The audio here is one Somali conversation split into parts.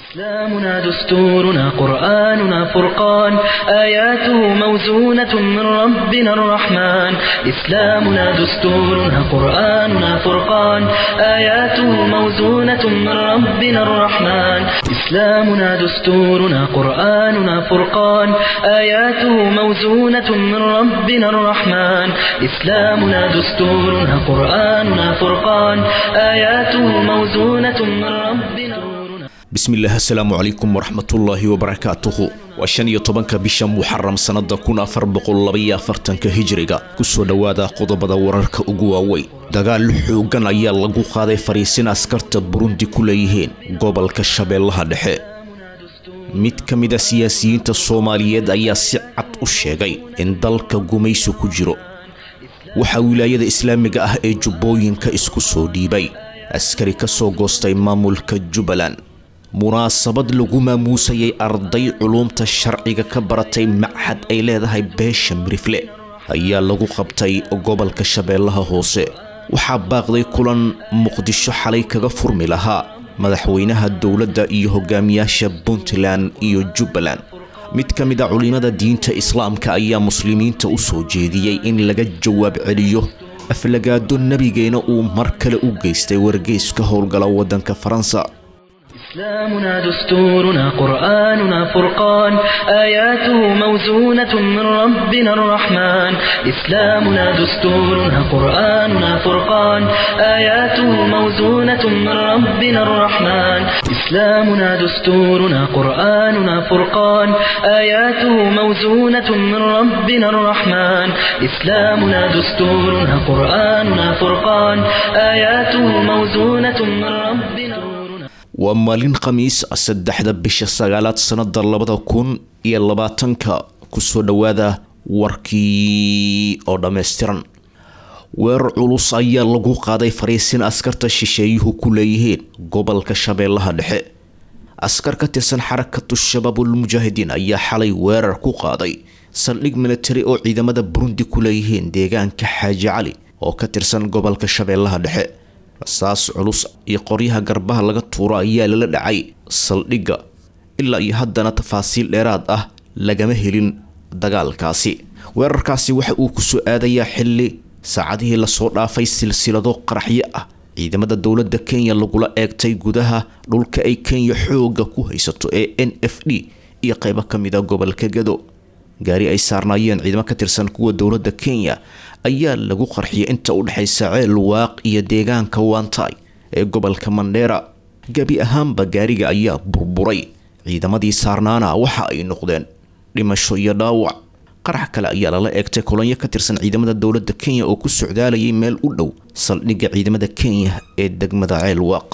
إسلامنا دستورنا قرآننا فرقان آياته موزونة من ربنا الرحمن إسلامنا دستورنا قرآننا فرقان آياته موزونة من ربنا الرحمن إسلامنا دستورنا قرآننا فرقان آياته موزونة من ربنا الرحمن إسلامنا دستورنا قرآننا فرقان آياته موزونة من ربنا الرحمن bismillaah asalaamu calaykum waraxmatullaahi wabarakaatuhu waa shan iyo tobanka bisha muxaram sannada kun afar boqol labaiyo afartanka hijiriga kusoo dhowaada qodobada wararka ugu waaweyn dagaal xoogan ayaa lagu qaaday fariisin askarta burundi ku leeyihiin gobolka shabeellaha dhexe mid ka mid a siyaasiyiinta soomaaliyeed ayaa si cad u sheegay in dalka gumaysi ku jiro waxaa wilaayada islaamiga ah ee jubbooyinka isku soo dhiibay askari ka soo goostay maamulka jubbaland munaasabad lagu maamuusayay arday culuumta sharciga ka baratay machad ay leedahay beesha mirifle ayaa lagu qabtay gobolka shabeellaha hoose waxaa baaqday kulan muqdisho xalay kaga furmi lahaa madaxweynaha dowladda iyo hogaamiyaasha puntland iyo jubbaland mid ka mid a culimada diinta islaamka ayaa muslimiinta u soo jeediyey in laga jawaab celiyo aflagaado nebigeena uu mar kale u geystay wargeyska howlgala waddanka faransa إسلامنا دستورنا قرآننا فرقان آياته موزونة من ربنا الرحمن إسلامنا دستورنا قرآننا فرقان آياته موزونة من ربنا الرحمن إسلامنا دستورنا قرآننا فرقان آياته موزونة من ربنا الرحمن إسلامنا دستورنا قرآننا فرقان آياته موزونة من ربنا الرحمن waa maalin khamiis ah saddexda bisha sagaalaad sannada labada kun iyo labaatanka kusoo dhowaada warkii oo dhammaystiran weerar culus ayaa lagu qaaday fariisin askarta shisheeyuhu ku leeyihiin gobolka shabeellaha dhexe askar ka tirsan xarakatu shabaabul mujaahidiin ayaa xalay weerar ku qaaday saldhig militari oo ciidamada burundi ku leeyihiin deegaanka xaaji cali oo ka tirsan gobolka shabeellaha dhexe rasaas culus iyo qoryaha garbaha laga tuuro ayaa lala dhacay saldhigga ilaa iyo haddana tafaasiil dheeraad ah lagama helin dagaalkaasi weerarkaasi waxa uu kusoo aadayaa xilli saacadihii lasoo dhaafay silsilado qaraxyo ah ciidamada dowladda kenya lagula eegtay gudaha dhulka ay kenya xooga ku haysato ee n f d iyo qeybo ka mid a gobolka gado gaari ay saarnaayeen ciidamo ka tirsan kuwa dowladda kenya ayaa lagu qarxiyay inta u dhexaysa ceel waaq iyo deegaanka wantay ee gobolka mandheera gebi ahaanba gaariga ayaa burburay ciidamadii saarnaana waxa ay noqdeen dhimasho iyo dhaawac qarax kale ayaa lala eegtay kolonyo ka tirsan ciidamada dowladda kenya oo ku socdaalayay meel u dhow saldhigga ciidamada kenya ee degmada ceel waaq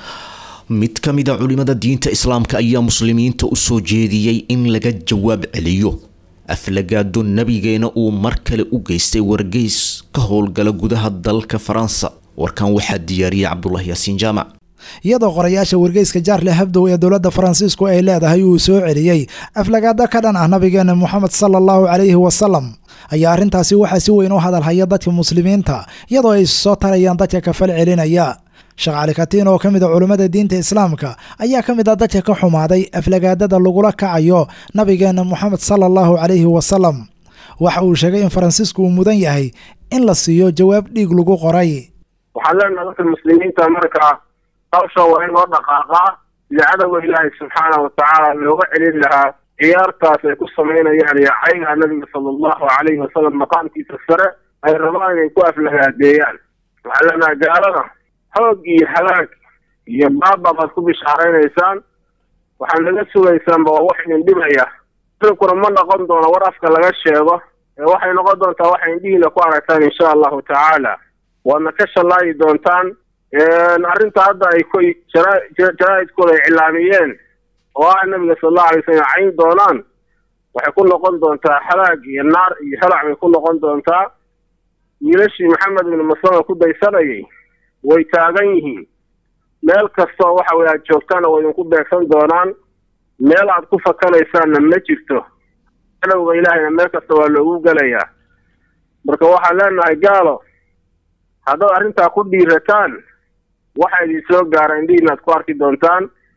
mid ka mid a culimada diinta islaamka ayaa muslimiinta u soo jeediyey in laga jawaab celiyo aflagaado nebigeena uu mar kale u geystay wargeys ka howlgala gudaha dalka faransa warkan waxaa diyaariyay cabdulaahi yaasiin jaamac iyadoo qorayaasha wargeyska jaarle habdow ee dowladda faransiisku ay leedahay uu soo celiyey aflagaado ka dhan ah nabigeena moxamed sala allahu calayhi wasalam ayaa arrintaasi waxaa si weyn u hadalhaya dadka muslimiinta iyadoo ay soo tarayaan dadka kafal celinaya sheekh cali katiin oo ka mid a culummada diinta islaamka ayaa ka mid ah dadka ka xumaaday aflagaadada lagula kacayo nabigeena moxamed sala allahu calayhi wasalam waxa uu sheegay in faransiisku uu mudan yahay in la siiyo jawaab dhiig lagu qoray waxaan leenaha dadka muslimiinta markaa hawsha waa in loo dhaqaaqaa sida cadowga ilaahay subxaana watacaala looga celin lahaa ciyaartaas ay ku samaynayaan iyo cayga nabiga sala allahu calayhi wasalam maqaamkiisa sare ay rabaan inay ku aflagaadeeyaan waxaan leenahay gaalada xoog iyo halaag iyo baaba baad ku bishaaraynaysaan waxaad naga sugaysaanba waa wax idin dhibaya idinkuna ma noqon doono war afka laga sheego ee waxay noqon doontaa waxay indhihiina ku aragtaan insha allahu tacaala waadna ka shallaayi doontaan arrinta hadda ay ku jaraa-idkooda ay cilaamiyeen oo ah nabiga sala allahu alay slam cayn doonaan waxay ku noqon doontaa halaag iyo naar iyo halac bay ku noqon doontaa wiilashii maxamed ibnu maslama ku daysanayay way taagan yihiin meel kastoo waxa weye aad joogtaana way idinku beegsan doonaan meel aad ku fakanaysaanna ma jirto cadowga ilaahayna meel kasta waa loogu gelayaa marka waxaan leenahay gaalo haddaad arrintaa ku dhiirataan waxa idin soo gaara indhihiina aad ku arki doontaan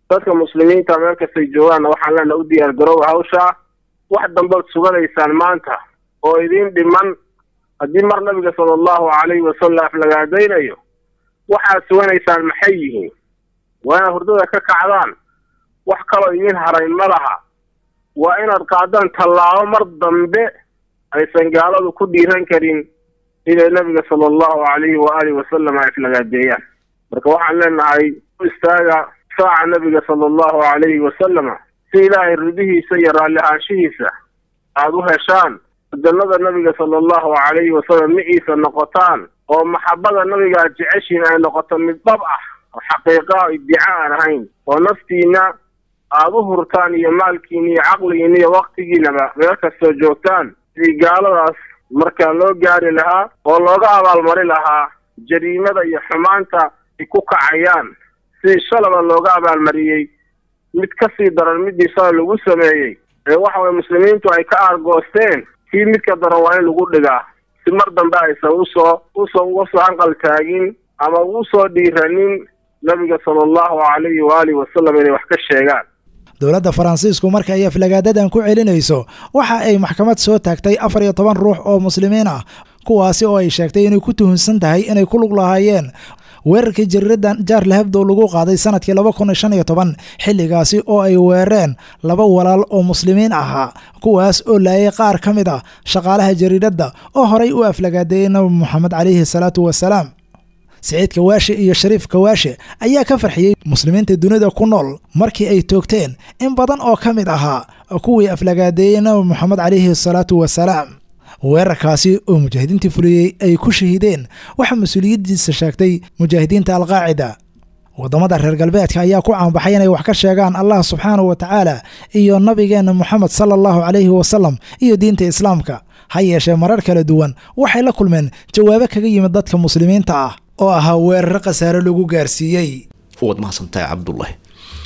dadka muslimiinta meel kastay joogaanna waxaan leenaha u diyaar garooba hawshaa wax dambaad suganaysaan maanta oo idiin dhiman haddii mar nabiga sala allahu calayhi wasalam aflagaadaynayo waxaad suganaysaan maxay yihiin waa inaad hurdada ka kacdaan wax kaloo idiin harayn ma laha waa inaad qaadaan tallaabo mar dambe aysan gaaladu ku dhiiran karin inay nabiga sala allahu calayhi waaalih wasalam ay aflagaadeeyaan marka waxaan leenahay u istaaga saaca nabiga sala allahu calayhi wasalama si ilaahay ridihiisa iyo raalli ahaanshihiisa aada u heshaan jannada nabiga sala allahu calayhi wasalam miciisa noqotaan oo maxabada nabiga aad jeceshiin ay noqoto mid dhab ah oo xaqiiqa iddica aan ahayn oo naftiina aada u hurtaan iyo maalkiina iyo caqligiina iyo waktigiinaba meel kastoo joogtaan sidii gaaladaas markaa loo gaari lahaa oo looga abaalmari lahaa jariimada iyo xumaanta ay ku kacayaan sidii shalaba looga abaalmariyey mid ka sii daran midii shala lagu sameeyey ee waxa weye muslimiintu ay ka aargoosteen kii midka daran waa in lagu dhigaa si mar dambe aysan usoo usoo uga soo hanqal taagin ama ugu soo dhiiranin nabiga sala allahu calayhi waaalih wasalam inay wax ka sheegaan dowladda faransiisku marka ay aflagaadadan ku celinayso waxa ay maxkamad soo taagtay afar iyo toban ruux oo muslimiin ah kuwaasi oo ay sheegtay inay ku tuhunsan tahay inay ku lug lahaayeen weerarkii jariiradan jaarle habdow lagu qaaday sanadkii laba kun iyo shan iyo toban xilligaasi oo ay weerareen laba walaal oo muslimiin ahaa kuwaas oo laayay qaar ka mid ah shaqaalaha jariiradda oo horay u aflagaadeeyey nabi moxamed calayhi salaatu wasalaam siciid kawaashe iyo shariif kawaashe ayaa ka farxiyey muslimiinta dunida ku nool markii ay toogteen in badan oo ka mid ahaa kuwii aflagaadeeyey nabi moxamed calayhi salaatu wasalaam weerarkaasi oo mujaahidiintii fuliyey ay ku shahiideen waxaa mas-uuliyaddiisa sheegtay mujaahidiinta alqaacida waddamada reer galbeedka ayaa ku caanbaxay inay wax ka sheegaan allah subxaanahu wa tacaala iyo nabigeenna moxamed sala allahu calayhi wasalam iyo diinta islaamka ha yeeshee marar kala duwan waxay la kulmeen jawaabo kaga yimid dadka muslimiinta ah oo ahaa weeraro khasaare lagu gaarsiiyey waad mahadsantahay cabdulahi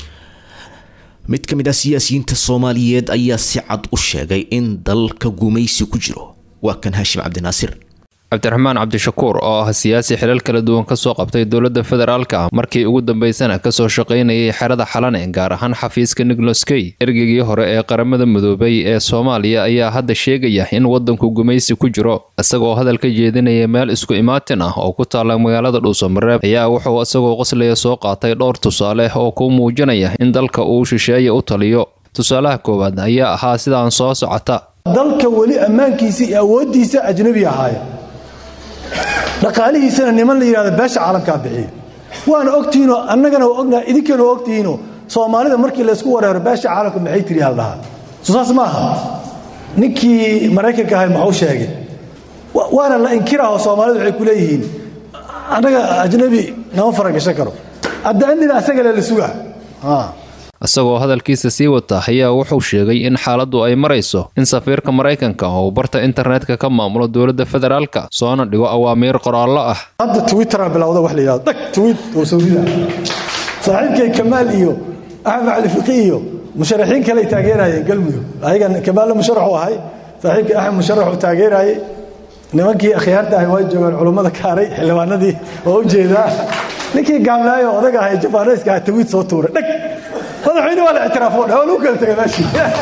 mid ka mid ah siyaasiyiinta soomaaliyeed ayaa si cad u sheegay in dalka gumaysi ku jiro waa kan haashim cabdinaasir cabdiraxmaan cabdishakuur oo ah siyaasi xilal kala duwan kasoo qabtay dowladda federaalka markii ugu dambeysana kasoo shaqaynayay xerada xalane gaar ahaan xafiiska nigloskey ergeygii hore ee qaramada midoobay ee soomaaliya ayaa hadda sheegaya in wadanku gumaysi ku jiro isagoo hadal ka jeedinaya meel isku imaatin ah oo ku taala magaalada dhuusamareeb ayaa wuxuu isagoo qoslaya soo qaatay dhowr tusaale oo ku muujinaya in dalka uu shisheeye u taliyo tusaalaha koowaad ayaa ahaa sidaan soo socota dalka weli ammaankiisa iyo awooddiisa ajnabi ahaaya dhaqaalihiisana niman la yidhahdo beesha caalamkaa bixiya waana ogtihiinoo annagana waa ognaha idinkana waa ogtihiinoo soomaalida markii laysku wareero beesha caalamka maxay tiri haldhahaa soo saas ma aha ninkii maraykanka ahay maxuu sheegay waana la inkiraho soomaalidu waxay ku leeyihiin annaga ajnabi nama faragashan karo addaandina asagale la sugaa isagoo hadalkiisa sii wata ayaa wuxuu sheegay in xaaladdu ay marayso in safiirka maraykanka oo barta internetka ka maamulo dowladda federaalka soona dhigo awaamiir qoraallo ah hadda twitteraa bilowda wax la yidhahdo dhag twit oo sawrida saaxiibkay kamaal iyo axmed cali fiqi iyo musharaxiin kale ay taageerayeen galmudug ayagan kamaalle musharaxu ahay saaxiibkii axmed musharaxuu taageerayay nimankii akhyaarta ahay waa joogaan culummada kaaray xildhibaanadii oo u jeedaa ninkii gaamlaayo odag ahay jabaanayska ah twiit soo tuuray dhag madaxweyne waa la ictiraafo dha waa lagu kala tegay meeshii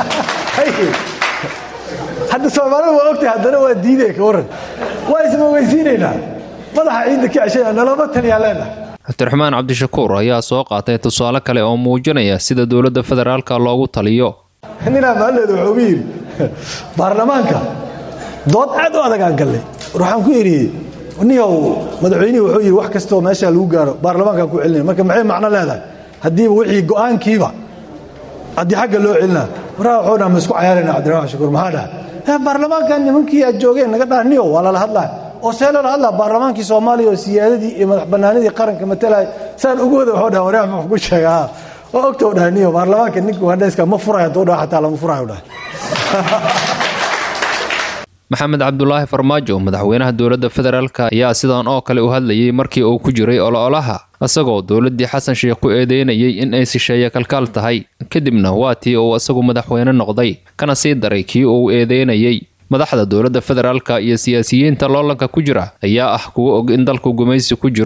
hadda soomaalida waa ogtahay haddana waa diidee ka warran waa ismaweysiinaynaa madaxa ciidda ka ceshaya nalama taliyaa leenahay cabdiraxmaan cabdishakuur ayaa soo qaatay tusaale kale oo muujinaya sida dowladda federaalka loogu taliyo ninaa maalleeda wuxuu ugu yidhi baarlamaanka dood aad u adag aan gallay war waxaan ku idhi niyow madaxweynihii wuxuu yidhi wax kastoo meeshaa lagu gaaro baarlamaankaan ku celinaya marka maxay macno leedahay haddiiba wixii go'aankiiba haddii xagga loo celinaa waraa waxuu dhaha ma isku cayaarayna cabdiraxmaan shakuur maxaa dhaha baarlamaankan nimankii aad joogeen naga dhaha niyow waa lala hadlaa oo see loola hadlaa baarlamaankii soomaaliya oo siyaadadii iyo madax bannaanidii qaranka matalaya saan ugu wada waxuu dhaha waraa muxuu ku sheegaa oo ogta dhaha niyow baarlamaanka ninka ugandhayska ma furayo hadduu dhaha xataa lama furayo dhaha maxamed cabdulaahi farmaajo madaxweynaha dowladda federaalk ayaa sidan oo kale u hadlayay markii uu ku jiray ololaha isagoo dowladdii xasan sheekh ku eedeynayay in ay sisheeye kalkaal tahay kadibna waa tii uu isagu madaxweyne noqday kana sii daray kii uu eedeynayay madaxda dowladda federaalka iyo siyaasiyiinta loolanka ku jira ayaa ah kuwa og in dalku gumaysi ku jiro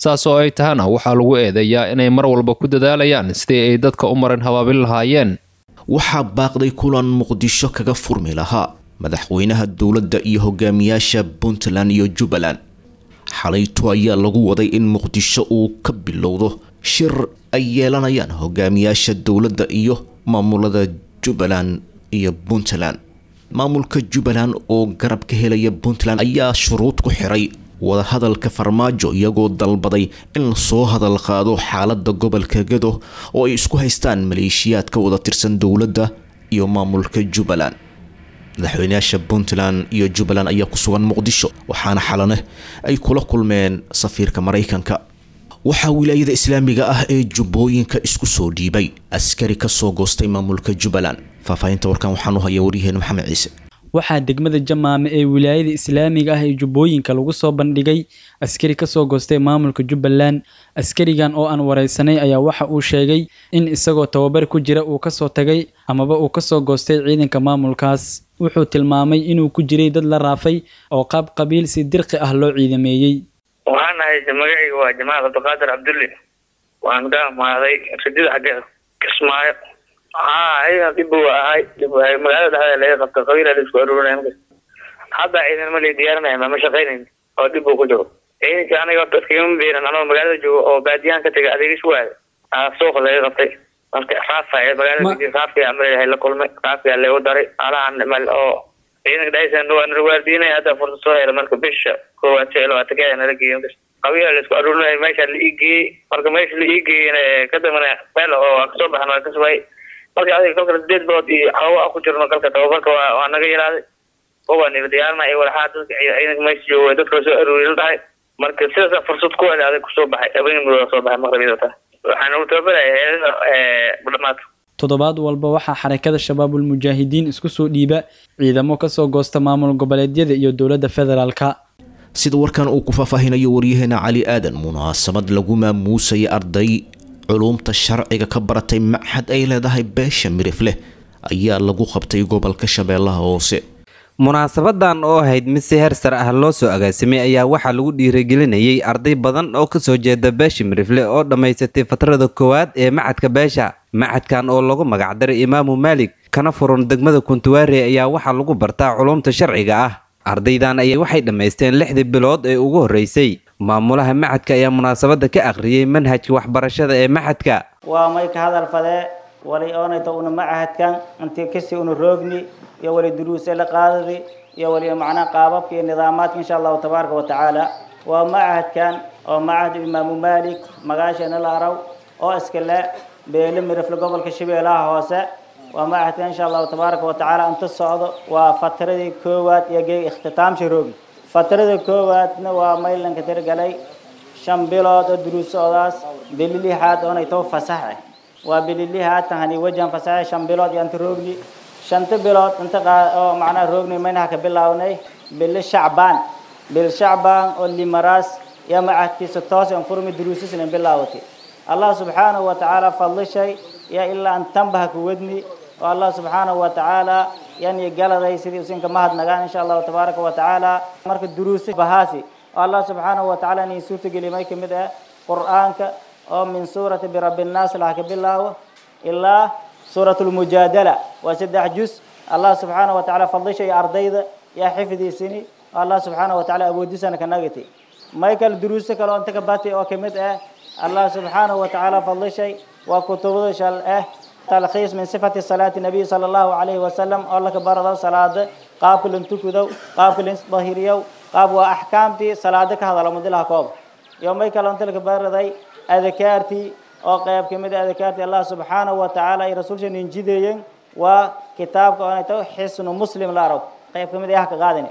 saas oo ay tahana waxaa lagu eedeeyaa inay mar walba ku dadaalayaan sidii ay dadka u marin habaabin lahaayeen waxaa baaqday kulan muqdisho kaga furmi lahaa madaxweynaha dowladda iyo hogaamiyaasha puntland iyo jubbaland xalayto ayaa lagu waday in muqdisho uu ka bilowdo shir ay yeelanayaan hogaamiyaasha dowladda iyo maamulada jubbaland iyo puntland maamulka jubbaland oo garab ka helaya puntland ayaa shuruud ku xiray wadahadalka farmaajo iyagoo dalbaday in lasoo hadal qaado xaalada gobolka gado oo ay isku haystaan maleeshiyaad ka wada tirsan dowladda iyo maamulka jubbaland madaxweynayaasha puntland iyo jubbaland ayaa ku sugan muqdisho waxaana xalane ay kula kulmeen safiirka maraykanka waxaa wilaayada islaamiga ah ee jubbooyinka isku soo dhiibay askari kasoo goostay maamulka jubbaland faahfaahinta warkan waxaan u haya waryaheena maxamed ciise waxaa degmada jamaame ee wilaayada islaamiga ah ee jubbooyinka lagu soo bandhigay askari kasoo goostay maamulka jubbaland askarigan oo aan wareysanay ayaa waxa uu sheegay in isagoo tababar ku jira uu kasoo tagay amaba uu kasoo goostay ciidanka maamulkaas wuxuu tilmaamay inuu ku jiray dad la raafay oo qaab qabiil si dirqi ah loo ciidameeyey waxaan ahay magacayga waa jamaal cabdiqaadir cabdulle waan ka amaaday ridida xaggeeda kismaayo haa ciidan dib buu ahay dib ahay magaalada dhexdeeda laga qabta qabiila la isku aruurinaya markas hadda ciidan ma la diyaarinaya ma ma shaqaynayn oo dib buu ku jiro ciidanka aniga dadkagama biiran anoo magaalada joogo oo baadiyahan ka tegay adeegis waada aa suuqa laga qabtay marka raafa magaalada raafka amalahay la kulmay raafka lagu daray alahan mal oo ciidanka dhexdiisa waa narwaardiinaya hadda fursad soo hela marka bisha koowaad shan iyo labaatankeeda nala geeyo markas qabiila la isku aruurinaya meesha la ii geeyey marka meesha la ii geeyeyna ka dambana meel oo kasoo baxan waa ka sugay marka adiga kalka sideed bilood iyo hawa ku jirno kalka tababarka waa waa naga yaraaday kuwa nila diyaarina iyo walaxaa dadka ciidanka meesha jooga dadka lasoo aruurin tahay marka sidaasa fursad ku heli adag kusoo baxay habeen mudooda soo baxay maqribiyada tahay waxaan ugu tababaraya heelada dhamaadka toddobaad walba waxaa xarakada shabaabul mujaahidiin isku soo dhiiba ciidamo kasoo goosta maamul goboleedyada iyo dowladda federaalka sida warkan uu ku faahfaahinayo waryaheena cali aadan munaasabad lagu maamuusaya arday culumta sharciga ka baratay machad ay leedahay beesha mirifleh ayaa lagu qabtay gobolka shabeellaha hoose munaasabadan oo ahayd mid si heer sare ah loo soo agaasimay ayaa waxaa lagu dhiirigelinayay arday badan oo kasoo jeeda beesha mirifle oo dhammaysatay fatrada koowaad ee macadka beesha macadkan oo lagu magacdaray imaamu maalik kana furan degmada kuntuwaare ayaa waxaa lagu bartaa culumta sharciga ah ardaydan ayaa waxay dhammaysteen lixdii bilood ee ugu horreysay maamulaha macadka ayaa munaasabada ka akhriyey manhajka waxbarashada ee macadka waa may ka hadal fadee wali oonayta una macahadkan intii kasii una roogni iyo wali duruuse la qaadadi iyo wali macnaha qaababka iyo nidaamaadka insha allahu tabaaraka wa tacaala waa macahadkan oo macahad imaamu maalik magaasheena la araw oo iskale beele mirifle gobolka shabeellaha hoose waa macahadkan insha allahu tabaaraka wa tacaala inta socdo waa fatradii koowaad iyo geeg ikhtitaamsha roogi fatrada koowaadna waa maylanka tirgalay shan bilood oo duruusoodaas bili lixaad oonay too fasaxe waa bili lixaad tahani wajan fasaxe shan bilood iyo inta roogni shanta bilood inta oo macnaha roogni maynaha ka bilownay bili shacbaan bil shacbaan oo limaraas iyo macadkiisa toos aan furmi duruusisna bilaawatay allah subxaanahu wa tacaala fadlishay iyo ilaa an tanbaha ku wadni oo allah subxaanahu wa tacaala yani galaday sidii usinka mahadnagaan insha allahu tabaaraka wa tacaala marka duruusi bahaasi oo allah subxaanahu wa tacaala inay suurtageliy may kamid ah qur'aanka oo min suurati birabbi nnaas laha ka bilaawo ilaa suurat lmujaadala waa saddex jus allah subxaanahu wa tacaala fadlisha iyo ardayda yaa xifdiisini oo allah subxaanahu wa tacaala awoodisana ka nagatay may kale duruuso kale oo inta ka batay oo kamid ah allah subxaanahu wa tacaala fadlishay waa kutubada shal ah talkhiis min sifati salaati nabiy sala allahu calayhi wasalam oo laka barado salaada qaabka lan tukudow qaabka lan isdahiriyow qaab waa axkaamtii salaada ka hadala mudilaha koob iyo may kale inta laka baraday adakaartii oo qayb kamid ah adakaartii allah subxaanahu wa tacaala ay rasuulsha ninjideeyeen waa kitaabka oonay tahay xisnu muslim la arag qayb kamid ah ka qaadani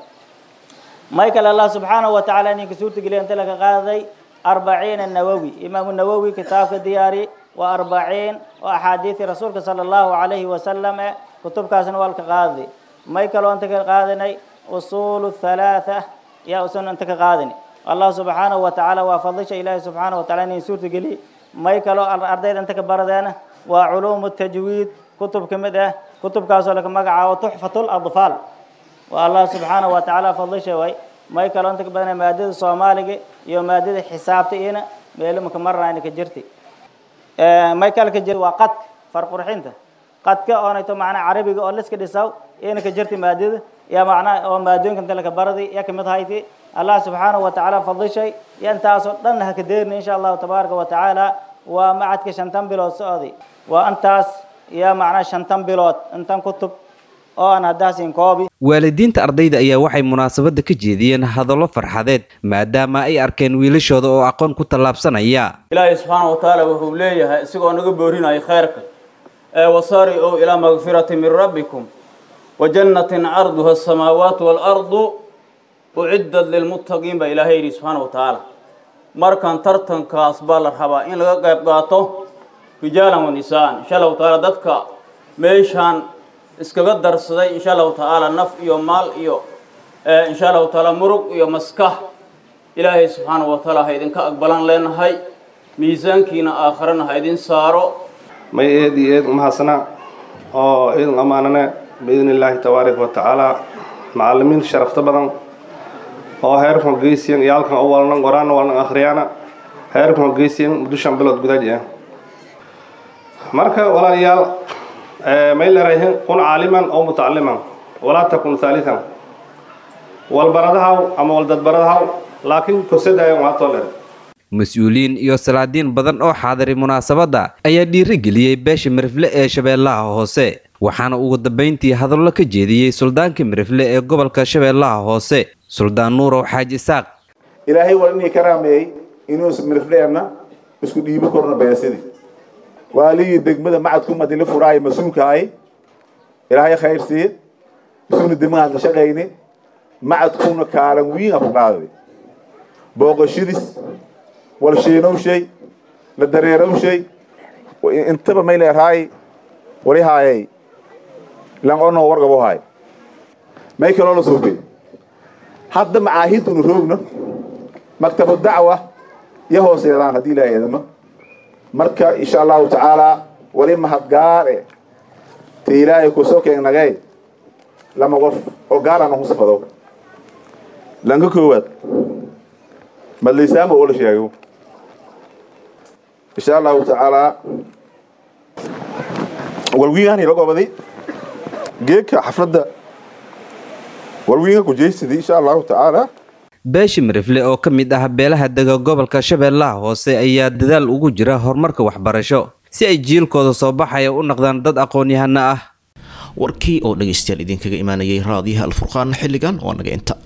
may kale allah subxaanahu wa tacaala ninka suurtageliya inta laka qaaday arbaciina nawowi imaamu nawowi kitaabka diyaari waa arbaciin oo axaadiidii rasuulka sala allahu calayhi wasalam e kutubkaasna waa lka qaaday may kaloo inta ka qaadanay usuulu halaatha yaa usan inta ka qaadani allah subxaanahu wa tacaala waa fadlisha ilaahi subxaanahu wa tacala inay suurtageli may kaloo ardayda inta ka baradeena waa culuumu tajwiid kutub ka mid ah kutubkaasoo laka magacaabo tuxfatu ladfaal waa allah subxaanahu wa tacaala fadlisha way may kaloo inta ka badanay maadada soomaaliga iyo maadada xisaabta iyana meelo maka marnayna ka jirti may kale ka jir waa qadka farqurxinta qadka oonayto macnaa carabiga oo liska dhisaw iyana ka jirti maadada ya macnaa oo maadooyinka inta laka baradi ya kamid hayti allah subxaanahu watacaala fadishay iyo intaasoo dhan haka deerni insha allahu tabaaraka watacaala waa macadka shantan bilood socday waa intaas iyo macnaa shantan bilood intan kutub oo aan haddaasin koobi waalidiinta ardayda ayaa waxay munaasabadda ka jeediyeen hadallo farxadeed maadaama ay arkeen wiilashooda oo aqoon ku tallaabsanaya ilaahay subxaana wa tacaala wuxuu leeyahay isagoo naga boorinaya khayrka ee wasaari ow ilaa makfirati min rabbikum wa jannatin carduha asamaawaatu waalardu uciddat lilmuttaqiin baa ilaahay yidhi subxaana wa tacaala markan tartankaas baa la rabaa in laga qayb qaato rijaalan wa nisaan insha allahu tacaala dadka meeshaan iskaga darsaday insha allahu tacaala naf iyo maal iyo insha allahu tacaala murug iyo maskax ilaahay subxaana wa tacaala ha idinka aqbalan leenahay miisaankiina aakharana ha idin saaro may eed iyo eed umahadsanaa oo idin ammaanane biidni illaahi tabaaraka wa tacaala macallimiin sharafta badan oo heerkan geysiyan iyo halkan u walnan qoraana walnan akhriyaana heerkan geysiyan muddo shan bilood gudaji ah marka walaalayaal may leerayihiin kun caaliman oo mutacaliman walaa takun haalitan walbaradahaw ama waldadbaradahaw laakiin korsadaayan waa too dheer mas-uuliyiin iyo salaadiin badan oo xaadiray munaasabadda ayaa dhiirigeliyey beesha mirifle ee shabeellaha hoose waxaana ugu dambayntii hadallo ka jeediyey suldaankii mirifle ee gobolka shabeellaha hoose suldaan nuurow xaaji isaaq ilaahay waa inii ka raameeyey inuu mirifleenna isku dhiibo korna beesidii waaligii degmada macadku madili furaay mas-uulkaay ilaahay khayr siiye isuna degmadaad la shaqayni macadkuna kaalan wiin a ku qaaday booqashadis walshiinowshay la dareerowshay intaba may leerahay walihaayay lanqonoo wargabohaay may kaloo la soogay hadda macaahidunu roogno maktabu dacwa iyo hooseedaan haddii ilaahay eedamo marka insha allahu tacaala wali mahadgaare ta ilaahay kusoo keennagay lama qof oo gaarana ku safado lanka koowaad madlaysaama oo la sheego insha allahu tacaala walwiingaan ila gobaday geedka xafladda walwiinga kujeysadii insha allahu tacaala beesha mirifle oo ka mid ah beelaha dega gobolka shabeellaha hoose ayaa dadaal ugu jira horumarka waxbarasho si ay jiilkooda soo baxaya u noqdaan dad aqoon-yahano ah warkii oo dhegaystayaal idinkaga imaanayay raadiyaha alfurqaan xilligan waa naga inta